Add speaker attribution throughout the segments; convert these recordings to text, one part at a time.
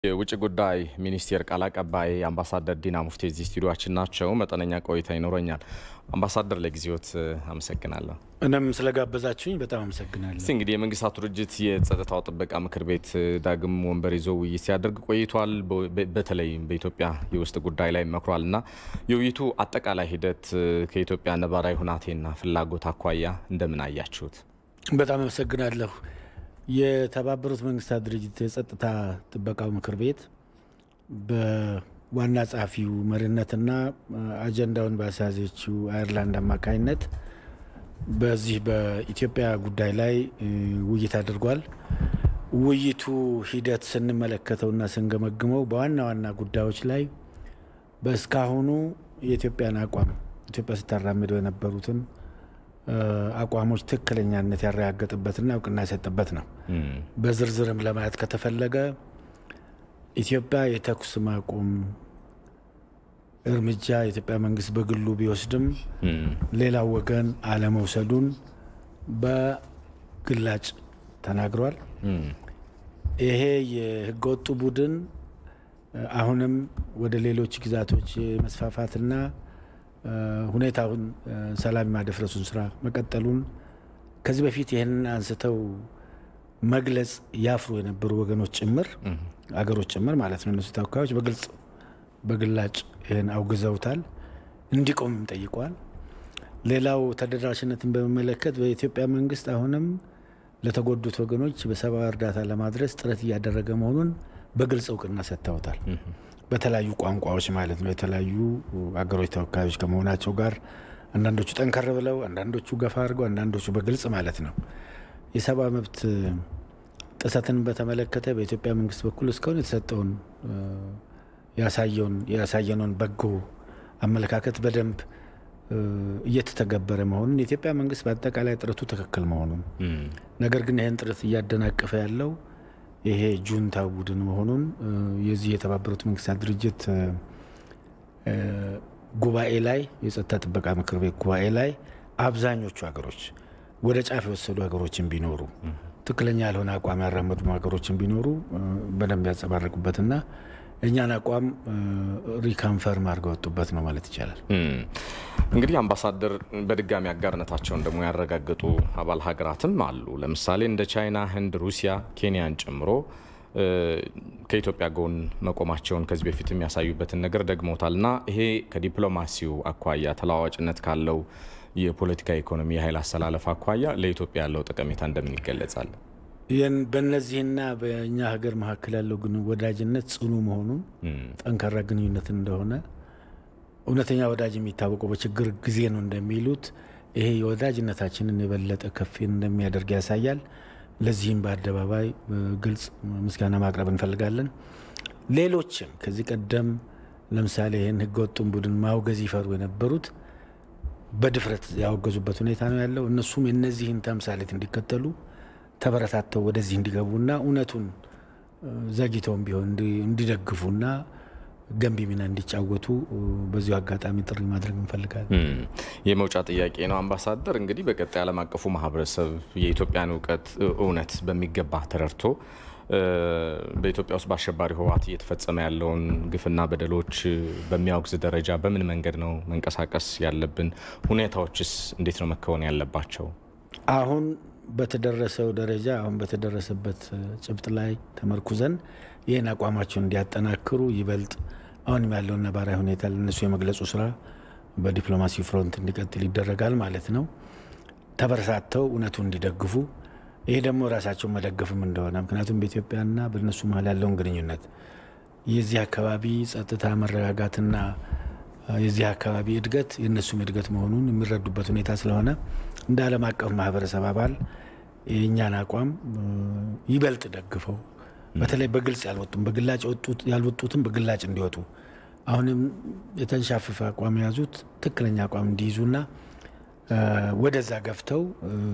Speaker 1: የውጭ ጉዳይ ሚኒስቴር ቃል አቀባይ አምባሳደር ዲና ሙፍቲ እዚህ ስቱዲዮችን ናቸው። መጠነኛ ቆይታ ይኖረኛል። አምባሳደር ለጊዜዎት አመሰግናለሁ።
Speaker 2: እኔም ስለጋበዛችሁኝ በጣም አመሰግናለሁ።
Speaker 1: እስቲ እንግዲህ የመንግስታቱ ድርጅት የጸጥታው ጥበቃ ምክር ቤት ዳግም ወንበር ይዞ ውይይት ሲያደርግ ቆይቷል። በተለይም በኢትዮጵያ የውስጥ ጉዳይ ላይ መክሯል እና የውይይቱ አጠቃላይ ሂደት ከኢትዮጵያ ነባራዊ ሁናቴና ፍላጎት አኳያ እንደምን አያችሁት?
Speaker 2: በጣም አመሰግናለሁ። የተባበሩት መንግስታት ድርጅት የጸጥታ ጥበቃው ምክር ቤት በዋና ጸሐፊው መሪነትና አጀንዳውን በአሳዘችው አየርላንድ አማካኝነት በዚህ በኢትዮጵያ ጉዳይ ላይ ውይይት አድርጓል። ውይይቱ ሂደት ስንመለከተውና ስንገመግመው በዋና ዋና ጉዳዮች ላይ በእስካሁኑ የኢትዮጵያን አቋም ኢትዮጵያ ስታራምደው የነበሩትን አቋሞች ትክክለኛነት ያረጋገጠበትና እውቅና የሰጠበት ነው። በዝርዝርም ለማየት ከተፈለገ ኢትዮጵያ የተኩስ ማቆም እርምጃ የኢትዮጵያ መንግስት በግሉ ቢወስድም ሌላው ወገን አለመውሰዱን በግላጭ ተናግሯል። ይሄ የህገወጡ ቡድን አሁንም ወደ ሌሎች ግዛቶች የመስፋፋትና ሁኔታውን ሰላም የማደፍረሱን ስራ መቀጠሉን ከዚህ በፊት ይህንን አንስተው መግለጽ ያፍሩ የነበሩ ወገኖች ጭምር አገሮች ጭምር ማለት ነው እነሱ ተወካዮች በግልጽ በግላጭ ይህን አውግዘውታል፣ እንዲቆምም ጠይቋል። ሌላው ተደራሽነትን በሚመለከት በኢትዮጵያ መንግስት አሁንም ለተጎዱት ወገኖች በሰብአዊ እርዳታ ለማድረስ ጥረት እያደረገ መሆኑን በግልጽ እውቅና ሰጥተውታል። በተለያዩ ቋንቋዎች ማለት ነው። የተለያዩ አገሮች ተወካዮች ከመሆናቸው ጋር አንዳንዶቹ ጠንከር ብለው፣ አንዳንዶቹ ገፋ አድርገው፣ አንዳንዶቹ በግልጽ ማለት ነው። የሰብአዊ መብት ጥሰትን በተመለከተ በኢትዮጵያ መንግስት በኩል እስካሁን የተሰጠውን ያሳየነውን በጎ አመለካከት በደንብ እየተተገበረ መሆኑን የኢትዮጵያ መንግስት በአጠቃላይ ጥረቱ ትክክል መሆኑን ነገር ግን ይህን ጥረት እያደናቀፈ ያለው ይሄ ጁንታ ቡድን መሆኑን የዚህ የተባበሩት መንግስታት ድርጅት ጉባኤ ላይ የጸጥታ ጥበቃ ምክር ቤት ጉባኤ ላይ አብዛኞቹ ሀገሮች ወደ ጫፍ የወሰዱ ሀገሮችን ቢኖሩ ትክክለኛ ያልሆነ አቋም ያራመዱ ሀገሮችን ቢኖሩ በደንብ ያንጸባረቁበትና እኛን አቋም ሪካንፈርም አድርገው ወጡበት ነው ማለት ይቻላል።
Speaker 1: እንግዲህ አምባሳደር በድጋሚ አጋርነታቸውን ደግሞ ያረጋገጡ አባል ሀገራትም አሉ። ለምሳሌ እንደ ቻይና፣ ህንድ፣ ሩሲያ፣ ኬንያን ጨምሮ ከኢትዮጵያ ጎን መቆማቸውን ከዚህ በፊት የሚያሳዩበትን ነገር ደግመውታል እና ይሄ ከዲፕሎማሲው አኳያ ተለዋዋጭነት ካለው የፖለቲካ ኢኮኖሚ፣ የኃይል አሰላለፍ አኳያ ለኢትዮጵያ ያለው ጠቀሜታ እንደምን ይገለጻል?
Speaker 2: በእነዚህና በእኛ ሀገር መካከል ያለው ግን ወዳጅነት ጽኑ መሆኑን ጠንካራ ግንኙነት እንደሆነ እውነተኛ ወዳጅ የሚታወቀው በችግር ጊዜ ነው እንደሚሉት ይሄ የወዳጅነታችንን የበለጠ ከፍ እንደሚያደርግ ያሳያል። ለዚህም በአደባባይ ግልጽ ምስጋና ማቅረብ እንፈልጋለን። ሌሎችም ከዚህ ቀደም ለምሳሌ ይህን ህገወጡን ቡድን ማውገዝ ይፈሩ የነበሩት በድፍረት ያወገዙበት ሁኔታ ነው ያለው። እነሱም የነዚህን ተምሳሌት እንዲከተሉ ተበረታተው ወደዚህ እንዲገቡና እውነቱን ዘግይተውም ቢሆን እንዲደግፉና ገንቢ ሚና እንዲጫወቱ በዚሁ አጋጣሚ ጥሪ ማድረግ እንፈልጋለን።
Speaker 1: የመውጫ ጥያቄ ነው አምባሳደር። እንግዲህ በቀጣይ ዓለም አቀፉ ማህበረሰብ የኢትዮጵያን እውቀት እውነት በሚገባ ተረድቶ በኢትዮጵያ ውስጥ በአሸባሪ ህወሓት እየተፈጸመ ያለውን ግፍና በደሎች በሚያወግዝ ደረጃ በምን መንገድ ነው መንቀሳቀስ ያለብን? ሁኔታዎችስ እንዴት ነው መከወን ያለባቸው?
Speaker 2: አሁን በተደረሰው ደረጃ አሁን በተደረሰበት ጭብጥ ላይ ተመርኩዘን ይህን አቋማቸውን እንዲያጠናክሩ ይበልጥ አሁንም ያለውን ነባራዊ ሁኔታ ለነሱ የመግለጹ ስራ በዲፕሎማሲ ፍሮንት እንዲቀጥል ይደረጋል ማለት ነው። ተበረታተው እውነቱ እንዲደግፉ ይሄ ደግሞ ራሳቸውን መደገፍም እንደሆነ ምክንያቱም በኢትዮጵያና በእነሱ መሀል ያለውን ግንኙነት የዚህ አካባቢ ጸጥታ መረጋጋትና የዚህ አካባቢ እድገት የእነሱም እድገት መሆኑን የሚረዱበት ሁኔታ ስለሆነ እንደ ዓለም አቀፍ ማህበረሰብ አባል የእኛን አቋም ይበልጥ ደግፈው በተለይ በግልጽ ያልወጡም በግላጭ ያልወጡትም በግላጭ እንዲወጡ አሁንም የተንሻፈፈ አቋም የያዙት ትክክለኛ አቋም እንዲይዙና ወደዛ ገፍተው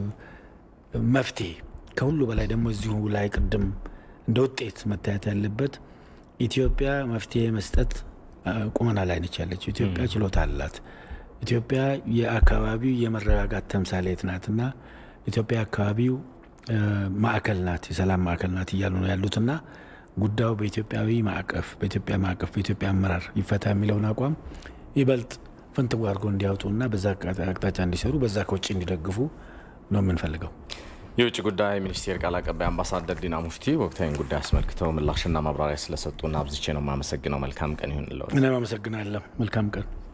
Speaker 2: መፍትሄ ከሁሉ በላይ ደግሞ እዚሁ ላይ ቅድም እንደ ውጤት መታየት ያለበት ኢትዮጵያ መፍትሄ መስጠት ቁመና ላይ ነች ያለችው። ኢትዮጵያ ችሎታ አላት። ኢትዮጵያ የአካባቢው የመረጋጋት ተምሳሌት ናትና ኢትዮጵያ አካባቢው ማዕከል ናት፣ የሰላም ማዕከል ናት እያሉ ነው ያሉትና ጉዳዩ በኢትዮጵያዊ ማዕቀፍ በኢትዮጵያ ማዕቀፍ በኢትዮጵያ አመራር ይፈታ የሚለውን አቋም ይበልጥ ፍንትው አድርገው እንዲያወጡና በዛ አቅጣጫ እንዲሰሩ በዛ ከውጭ እንዲደግፉ ነው የምንፈልገው።
Speaker 1: የውጭ ጉዳይ ሚኒስቴር ቃል አቀባይ አምባሳደር ዲና ሙፍቲ ወቅታዊን ጉዳይ አስመልክተው ምላሽና ማብራሪያ ስለሰጡና አብዝቼ ነው የማመሰግነው። መልካም ቀን ይሁን።
Speaker 2: እኔም አመሰግናለሁ። መልካም ቀን